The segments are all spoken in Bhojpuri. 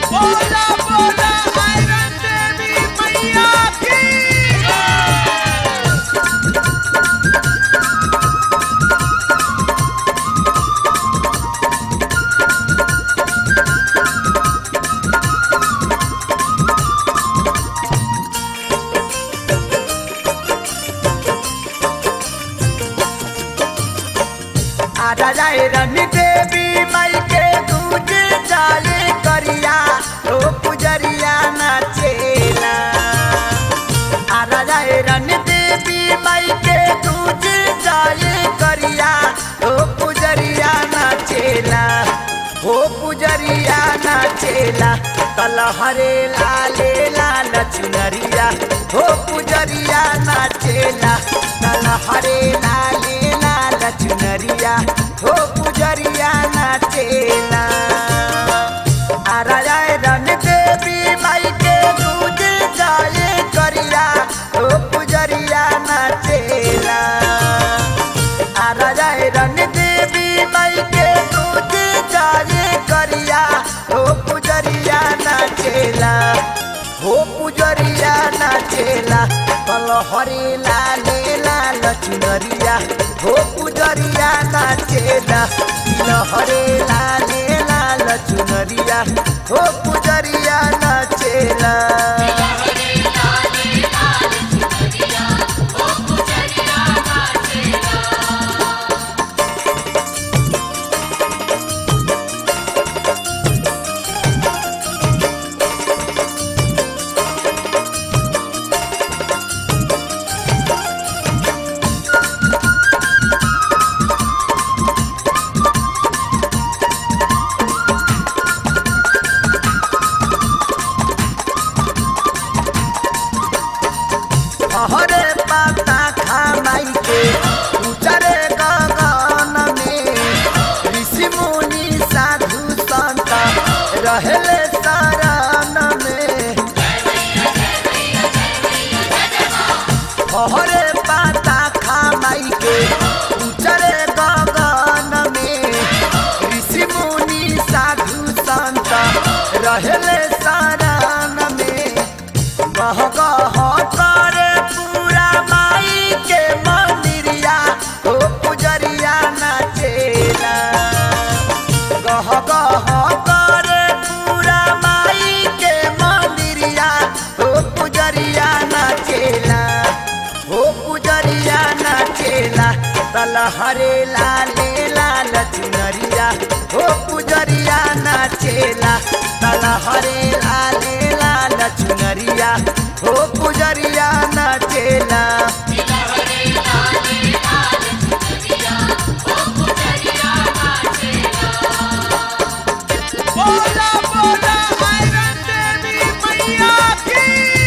बोला बोला आयरन देवी मैया की आजा जाए रनी देवी माई के दूजे जाले करिया ओ पुजरिया नाचेला आजा जाए रनी देवी माई के दूजे जाले करिया ओ पुजरिया नाचेला ओ पुजरिया नाचेला तलहरे लाले लाल चुनरिया ओ पुजरिया नाचेला तलहरे लाले लाल चुनरिया ओ पुजरिया नाचेला आरा जाए रन देवी माई के दूजे जाए करिया ओ पुजरिया नाचेला आरा जाए रन देवी माई के दूजे जाए करिया ओ पुजरिया नाचेला हो पुजरिया नाचेला कल हरे लाले लाल चुनरिया हो पुजरिया नाचेला लहरे लाले लाल चुनरिया हो पुजरिया नाचेला हरे पाता खामाई के उचरे गगन में ऋषि मुनि साधु संत रहले शरण में हरे पाता खामाई के उचरे गगन में ऋषि मुनि साधु संत रहले शरण में गह गह करे पूरा माई के मंदिरिया हो पुजरिया नाचेला गह गह करे पूरा माई के मंदिरिया हो पुजरिया नाचेला हो पुजरिया नाचेला तलहरे लाले लाल चुनरिया हो पुजरिया नाचेला तलहरे लाले लाल चुनरिया हो पुजरिया नाचेला बोला बोला आयरन देवी मैया की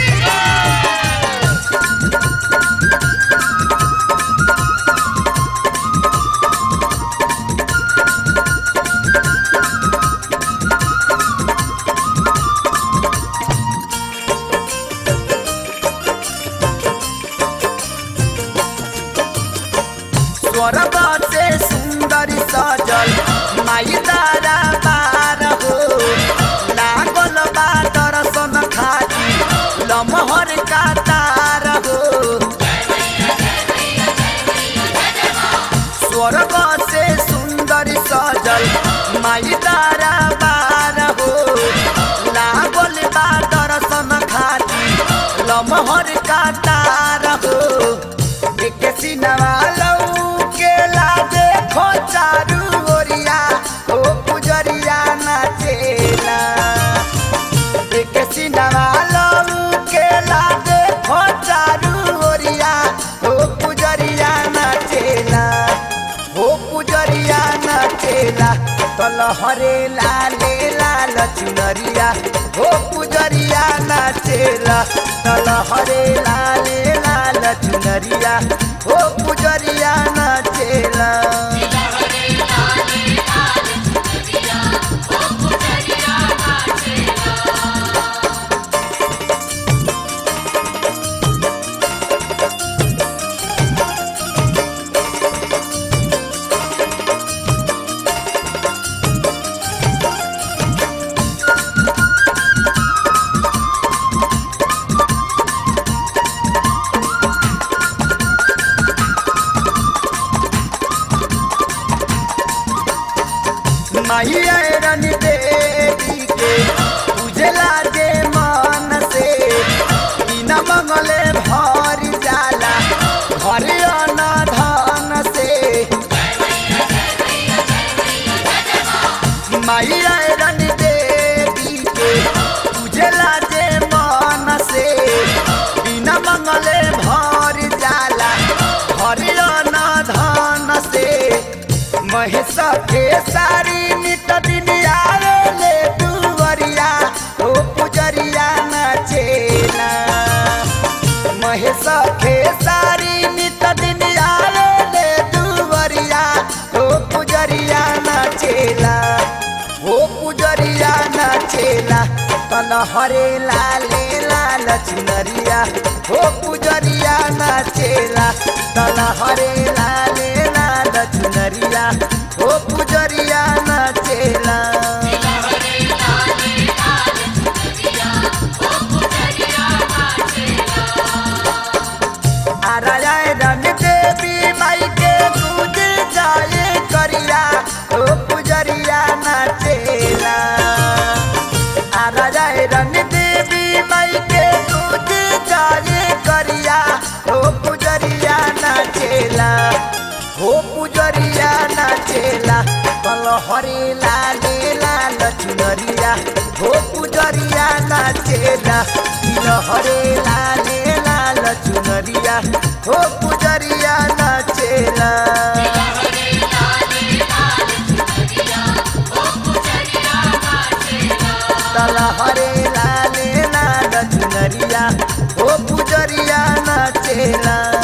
स्वर्ग से सुंदर सजल माई तारा बार हो लागल बा दर्शन खाती लमहर का तार हो स्वर्ग से सुंदर सजल माई तारा बार हो लागल बा दर्शन खाती लमहर का तार हो एक सिनवा के ला देखो चारू ओरिया ओ पुजरिया नाचेला एक सिनवा के ला देखो चारू ओरिया ओ पुजरिया नाचेला हो पुजरिया नाचेला तलहरे लाले लाल चुनरिया हो पुजरिया नाचेला तलहरे लाले लाल चुनरिया हो पुजरिया नाचेला खेसारी नित दिन आवे ले दुवरिया ओ पुजरिया नाचेला महेश खेसारी नित दिन आवे ले दुवरिया ओ पुजरिया नाचेला ओ पुजरिया नाचेला तन हरे लाले लाल चुनरिया ओ पुजरिया नाचेला तन हरे लाले लाल चुनरिया ओ पुजरिया नाचेला आराय रन देवी माई के दूध जाए करिया ओ पुजरिया नाचेला आराय रन देवी माई के दूध जाए करिया ओ पुजरिया नाचेला हो पुजरिया नाचेला कल हरे लाले लाल चुनरिया हो पुजरिया नाचेला दिल हरे लाले लाल चुनरिया हो पुजरिया नाचेला तल हरे लाले लाल चुनरिया हो पुजरिया नाचेला